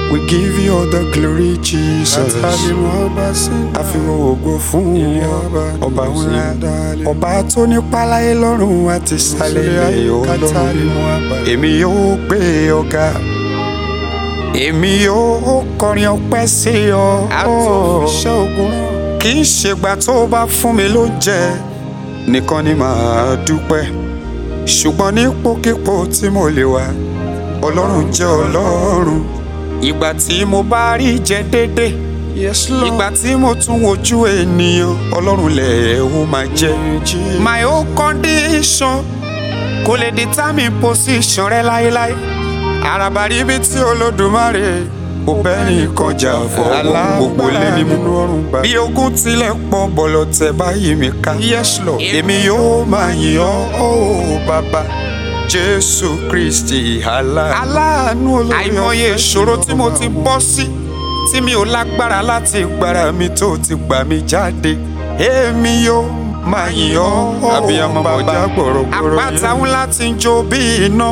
We give you all the glory, Jesus. Àfihàn ògo fún ọba ńlá. Ọba tó ní páláyé lọ́rùn àti sálẹ̀ ilẹ̀ ọlọ́run. Èmi yóò gbé ọ̀gá. Èmi yóò kọrin ọpẹ́ sí ọ. Àtòfiṣẹ́ ogun rán. Kì í ṣègbà tó bá fún mi lóúnjẹ nìkan ni màá dúpẹ́. Ṣùgbọ́n nípòkípò tí mo lè wà, Ọlọ́run jẹ́ Ọlọ́run. Ìgbà tí mo bá rí jẹ déédéé Yes, Lord. ìgbà tí mo tún wojú ènìyàn ọlọ́run lẹ̀ ó máa jẹ́. my own condition kò lè determine position rẹ láéláé. àràbà rí ibi tí olódùmarè kò bẹ́ẹ̀ni kọjá fọ́ gbogbo lé ní mú. bí ogun tilẹ̀ pọ̀ bọ̀lọ̀ tẹ báyìí mi ká. Yes, Lord. èmi yóò máa yìn ọ́ ó bàbá jésù kristi aláàánú. aláàánú olórí ọ̀fẹ́. àìmọye ìṣòro tí mo ti bọ́ sí tí mi ò lágbára láti gbára mi tó ti gbà mí jáde èmi yóò máa yìn ọ́ Abiyamọ bọ̀já gbọ̀rọ̀gbọ̀rọ̀ yẹn. àpáta ńlá ti ń jó bí iná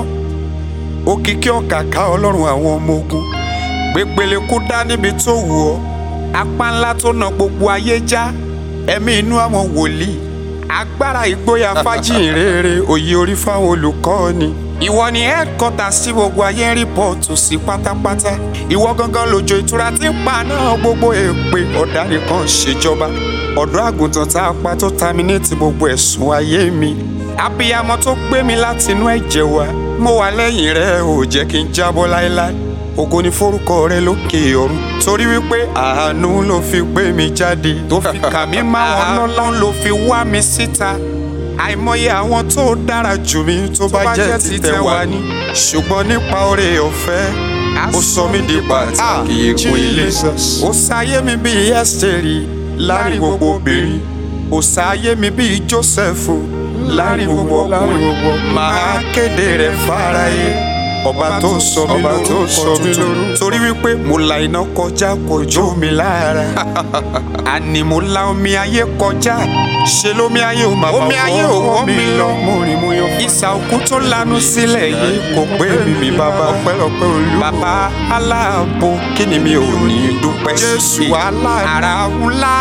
òkìkí ọ̀kàkà ọlọ́run àwọn ọmọ ogun gbẹgbẹlẹ kú dá níbi tó wù ọ́ apá ńlá tó na gbogbo ayé já ẹ̀mí inú àwọn wòlíì agbára ìgboyà fájìnrere òye orí fáwọn olùkọ́ni ìwọ ni headquarters tí gbogbo ayé ń rìpọ́ọ̀tù sí pátápátá ìwọ gangan lòjò ìtura tí ń pa náà gbogbo èpè ọ̀daràn kan ṣèjọba ọ̀dọ́ àgùntàn tá a pa tó terminate gbogbo ẹ̀sùn ayé mi abiyamọ tó gbé mi láti inú ẹ̀jẹ̀ wá mo wà lẹ́yìn rẹ̀ ò jẹ́ kí n jábọ́ láéláé ògo ni forúkọ rẹ lókè ọ̀run torí wípé àánú ló fi gbé mi jáde tó fi kà mí máwọn lọ́lọ́run ló fi wá mi síta àìmọye àwọn tó dára jù mí tó bá jẹ́ títẹ̀ wá ní ṣùgbọ́n nípa oore ọ̀fẹ́ ó sọ mí di pàtàkì ègún ilé ó sáyé mi bíi ẹ́sítẹ́rì láàrin gbogbo obìnrin ó sáyé mi bíi jósẹ́fù láàrin gbogbo ọkùnrin máa kéde rẹ̀ fáráyé ọba tó sọ mí Ọba tó sọ mí lórúkọ tuntun lórúkọ. torí wípé mo la iná kọjá kò jó mi lára àní mo la omi ayé kọjá ṣe lómi ayé ò máa Omi ayé ò wọ́ mi lọ. mo rìn mo yan ìsà òkú tó lanu sílẹ̀ yìí kò pé mi mi bàbá ọpẹ́lọpẹ́ olú. bàbá aláàbò kí ni mi ò ní dúpẹ́ Jésù sí aláàánú. ara ńlá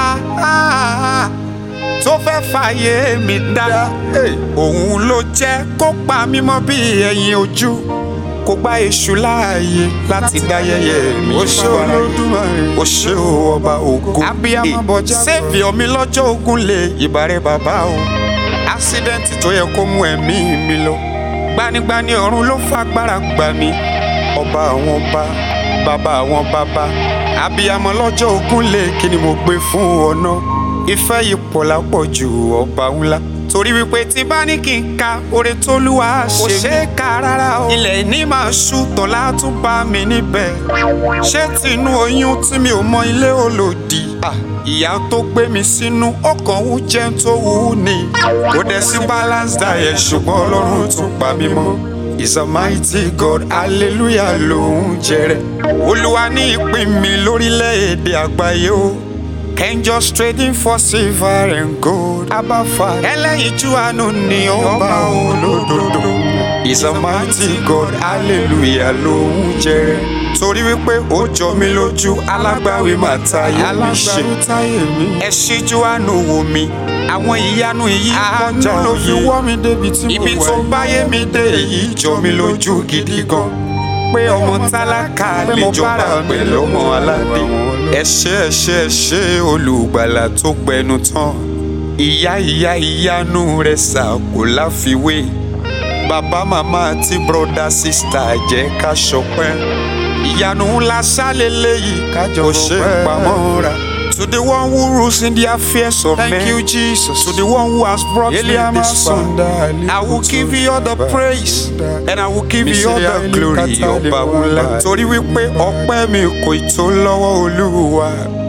tó fẹ́ fàyè mi dá òun ló jẹ́ kó pa mí mọ́ bí ẹyin ojú kó gba èṣù láàyè láti dá yẹ̀yẹ́ mi Ó ṣé Olódùmarè. ó ṣé o ọba ògo Abiyamọ bọjá sẹ́ẹ̀fì omi lọ́jọ́ ogun lè ìbàrẹ̀ bàbá o ásídẹ́ǹtì tó yẹ kó mú ẹ̀mí mi lọ gbanigbani ọ̀run ló fagbára gbà mí ọba àwọn ọba bàbá àwọn bàbá abiyamọ lọ́jọ́ ogun lè kí ni mo gbé fún ọ náà ìfẹ́ yìí pọ̀ lápọ̀ ju ọba ńlá torí wípé tí bá ní kí n ka oore tólúwa ṣe Kò mí ṣeé kà rárá o ilẹ̀ ní máa ṣú tọ́lá tún bá mi níbẹ̀ ṣé tinú oyún tí mi ò mọ ilé olòdì ìyá tó gbé mi sínú ọkàn wú jẹ́ tó wù ú ni kò dẹ̀ sí balance diet ṣùgbọ́n ọlọ́run tún pa mí mọ́ is a mighty God hallelujah lòún jẹrẹ olúwa ní ìpín mi lórílẹ̀‐èdè àgbáyé o can just trading for silver and gold abafa ẹlẹ́yinjú àánú ni ọba olódodo is a mighty God hallelujah lòún jẹrẹ torí wípé ó jọ mí lójú alágbàwí máa táyé mi ṣe ẹ ṣíjú àánú wò mí àwọn ìyanu yìí kọjá Àánú ló fi òye wọ́ mi débi tí mo ibi wà tó yìí. báyé mi dé èyí jọ mi lójú gidi gan pé ọmọ tálákà Pé lè mo jọba bára mi pẹ̀lú ọmọ lọ́wọ́ aládé àwọn ẹ ṣé ẹ ṣé ẹ ṣé olùgbàlà tó gbẹnu tán ìyá ìyá ìyanu rẹ̀ sà kò láfiwé bàbá màmá àti bọ́dà sísítà jẹ́ ká ṣọpẹ́ ìyanu ńlá ṣálélẹ́ yìí Kájọ kò ṣe é fọpẹ́. pamọ́ra. To the one who rules in the affairs of Thank men. you, Jesus. To the one who has brought me Eliama this far. Sonda, I will give you all the praise and I will give you all the Misiri glory. Alikata Ọba ńlá. Lewa. Torí wípé ọpẹ́ mi kò ì tó lọ́wọ́ Olúwa.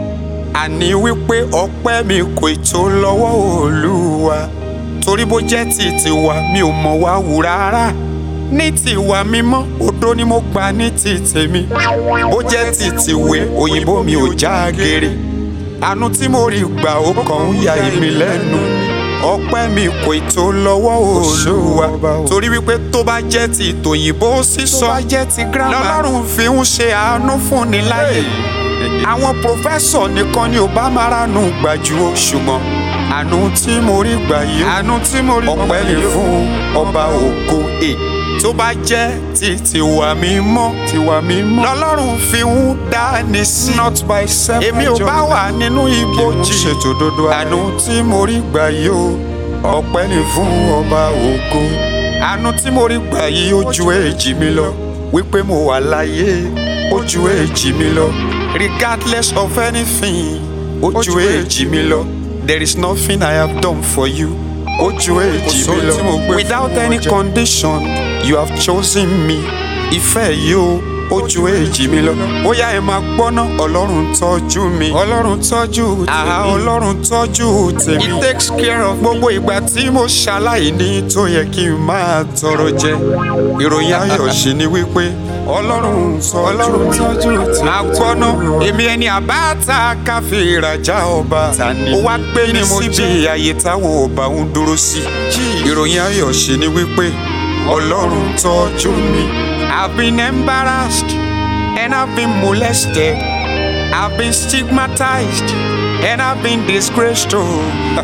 Àní wípé ọpẹ́ mi kò ì tó lọ́wọ́ Olúwa. Torí bó jẹ́ ti tiwa mi ò mọ̀ wá wù rárá. Ní tiwa mímọ́, òdo ni mo gbà ní ti tèmi. Bó jẹ́ ti tìwé, òyìnbó mi ò já gere. Àánú tí mo rí gbà ó kàn ń ya èmi lẹ́nu ọpẹ́ mi kò ì tó lọ́wọ́ olúwa torí wípé tó bá jẹ́ ti tòyìnbó sísọ jẹ́ ti gírámà. lọ́lọ́run fi ń ṣe àánú fúnni láyè àwọn pòfẹ́sọ̀ nìkan ni ò bá máa ránú gbàjú o ṣùgbọ́n àánú tí mo rí gbà yìí ó àánú tí mo rí ọpẹ́ ni fún ọba ògo e tó bá jẹ́ ti tiwa mímọ́ tiwa mímọ́. lọ́lọ́run fi ń dání sí not by self èmi ò bá wà nínú ibojì ṣètò dodo àánú tí mo rí gbà yìí ó ọpẹ́ ni fún ọba ògo àánú tí mo rí gbà yìí ó ju èjì mi lọ wípé mo wà láyé ó ju èjì mi lọ regardless of anything ó ju èjì mi lọ there is nothing I have done for you ó ju èjì mi sóhun tí mo lọ gbé fún without wọn any jẹ. condition you have chosen me ìfẹ́ yìí ó ó ju èjì mi lọ ó yá ẹ máa gbọ́ná ọlọ́run tọ́jú mi ọlọ́run tọ́jú àhá tèmi. ọlọ́run tọ́jú tèmi. he takes care of gbogbo ìgbà tí mo ṣaláìní tó yẹ kí n máa tọrọ jẹ. ìròyìn ayọ̀ ṣì ni wípé ọlọ́run ọlọ́run tọ́jú tọ́jú tèmi. àgbọ́ná èmi ẹni àbáta káfí ìrajà ọba ó wá gbé ní síbi àyè táwọn ọba ń dúró sí. ìròyìn ayọ̀ ṣì ni wípé ọlọ́run tọ́jú mi. I've been embarrassed and I've been molested. I've been stigmatized and I've been disgraced oh.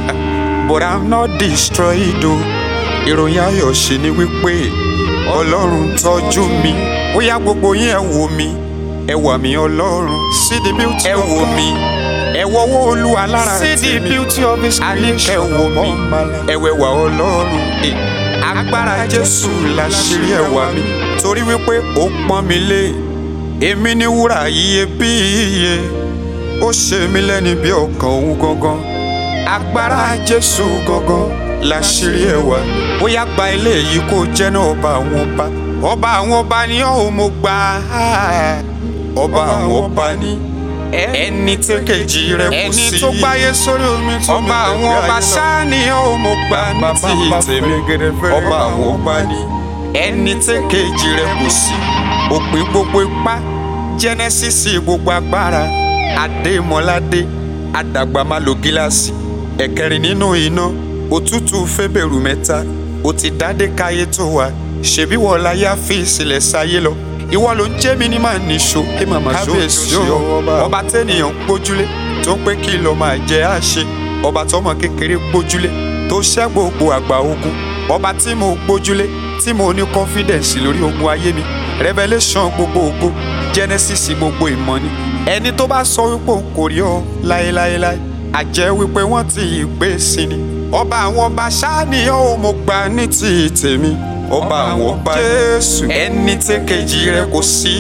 but I'm not destroyed oh. ìròyìn ayọ̀ ṣe ni wípé ọlọ́run tọ́jú mi ó yá gbogbo yín ẹ wò mí ẹ wà mí ọlọ́run see the beauty ẹ of wò God. mí ẹ wọ́wọ́ olúwa lára see the tèmi beauty of his àníkẹ́ creation wò mí upon my life. ẹwẹ́wà ọlọ́run Eh, agbára jésù láṣírí ẹwà mi torí wípé ó pọ́n mi lé èmi ní wúrà iyebíye ó ṣe mí lẹ́ni bí ọkàn òun gangan agbára jésù gangan láṣírí ẹwà ó yá gba ilé yìí kó jẹ́ náà ọba àwọn ọba ọba àwọn ọba ni ó mo gbà á ọba àwọn ọba ni ẹni tí kejì rẹ̀ kò sí ẹni tó gbáyé sórí omi tó ọba àwọn ọba ṣáá ni ó mo gbà ní ti tèmi ọba àwọn ọba ni ẹni tí kejì rẹ̀ kò sí òpin gbogbo ipá jẹ́nẹ́sísì gbogbo agbára adémọládé àdàgbà má lo gíláàsì ẹ̀kẹrin nínú iná òtútù fẹ́bẹ̀rù mẹ́ta ó ti dádé káyé tó wà ṣèbí wọ́n láyé àfi ìsìlẹ̀ sáyé lọ ìwọ ló ń jẹ́ mi ní màá níṣó ẹ máa máa ṣó Kábíyèsí sí ọ o, ọba. ọba tẹ́nìyàn ń gbójúlé tó ń pé kí ló máa jẹ àṣe ọba tọmọ kékeré gbójúlé tó ṣẹ́ gbogbo àgbà ogun ọba tí mo gbójúlé tí mo ní confidence lórí ogun ayé mi revelation gbogbo ògo genesis gbogbo ìmọ̀ ni ẹni tó bá sọ wípé òun kò rí ọ láéláéláé àjẹ́ wípé wọ́n ti gbé sí ni ọba àwọn ọba ṣáá ni ó mo gbà ní ti tèmi ọba àwọn ọba jésù ẹni tí kejì rẹ̀ kò sí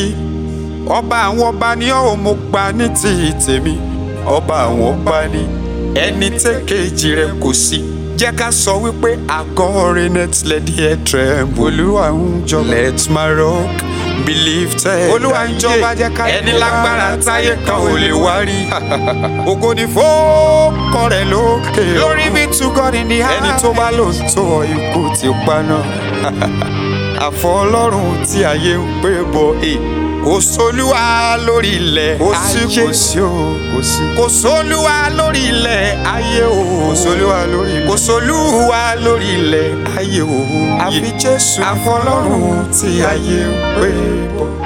ọba àwọn ọba ni ó mo gbà ní ti tèmi ọba àwọn ọba ni ẹni tí kejì rẹ̀ kò sí jẹ́ ká sọ wípé àgọ́ net let the air tremble olúwa ń jọba. let my rock be lifted Olúwa ń jọba, jẹ́ ká ẹni yìn lágbára lára táyé kan ò lè wá rí ògo ni fọ́ọ̀kọ rẹ̀ lókè glory be to God in the ẹni highest. tó bá lò ń tó ọ ikú ti paná àfọ ọlọ́run tí ayé ń pè bọ̀ ẹ̀ kò sólúwa lórí ilẹ̀ kò sí ayé kò sí o kò sí. kò sólúwa lórí ilẹ̀ ayé o kò sólúwa lórí ilẹ̀. kò sólúwa lórí ilẹ̀ ayé o àfi jésù àfọ ọlọ́run tí ayé ń pè bọ̀.